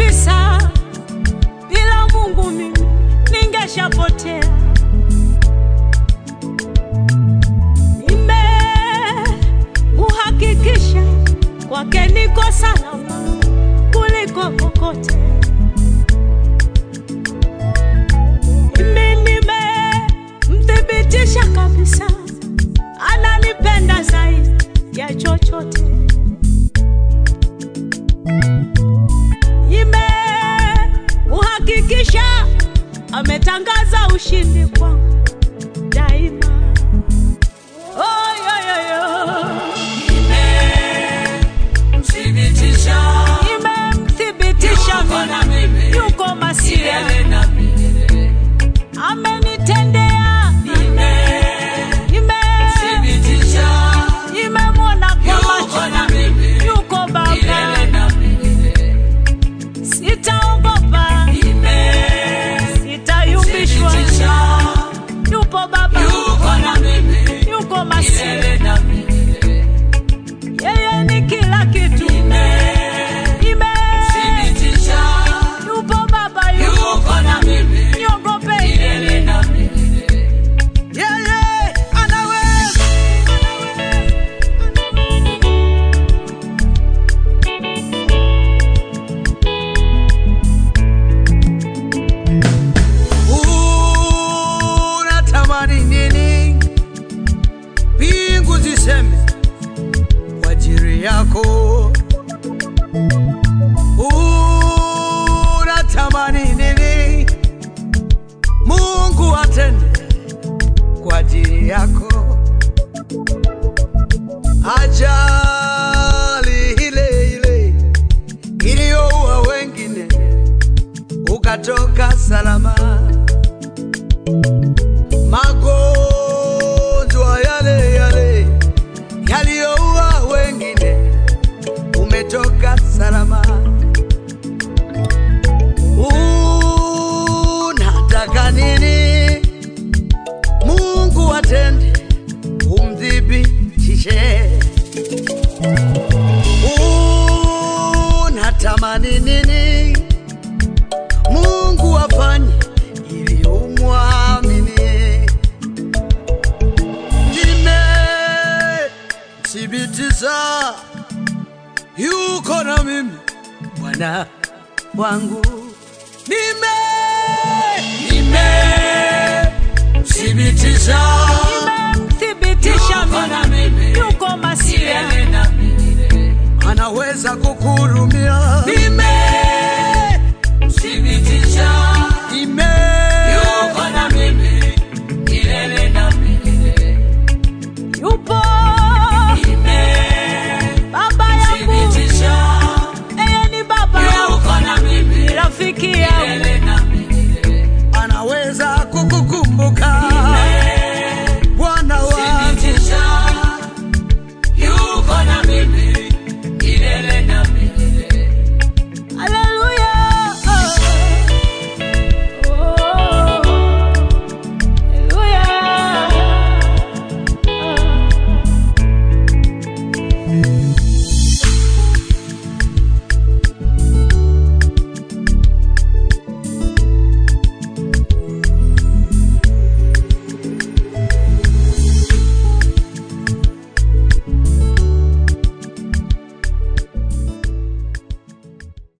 kabisa, bila Mungu mimi ningeshapotea. Nimemuhakikisha kwake niko salama kuliko kokote. Mimi nimemthibitisha kabisa, ananipenda zaidi ya chochote. Nimemuhakikisha ametangaza ushindi kwangu daima. Oh, yo, yo, yo. Nimemthibitisha Nimemthibitisha Yuko na mimi mimi. yuko masia, milele na milele. amenitendea nime Nimemthibitisha nimemwona kwa Yuko macho na mimi. yuko Baba, milele na milele. sitaogopa, sitayumbishwa, Nimemthibitisha yupo Baba, Yuko na mimi yuko masia, milele na milele. yeye ni kila kitu. Nime Thibitisha yupo Baba, yupo Yuko na mimi niogope milele na milele. yeye anaweza unatamani nini? Mbingu ziseme kwa ajili yako. Unatamani nini? Mungu atende kwa ajili yako. Ajali ile ile iliyoua wengine ukatoka salama magonjwa yale yale yaliyoua wengine, umetoka salama. Unataka nini? Mungu atende, umthibitishe. Unatamani nini? Mungu afanye ili umwamini. Nimethibitisha yuko na mimi Bwana wangu. Nime Nimemthibitisha nimemthibitisha Yuko na mimi mimi yuko masia milele na milele. anaweza kukuhurumia. Nime Thibitisha nime Yuko na mimi milele na milele. yupo baba yangu Nimemthibitisha yeye ni baba yangu Yuko na mimi rafiki yangu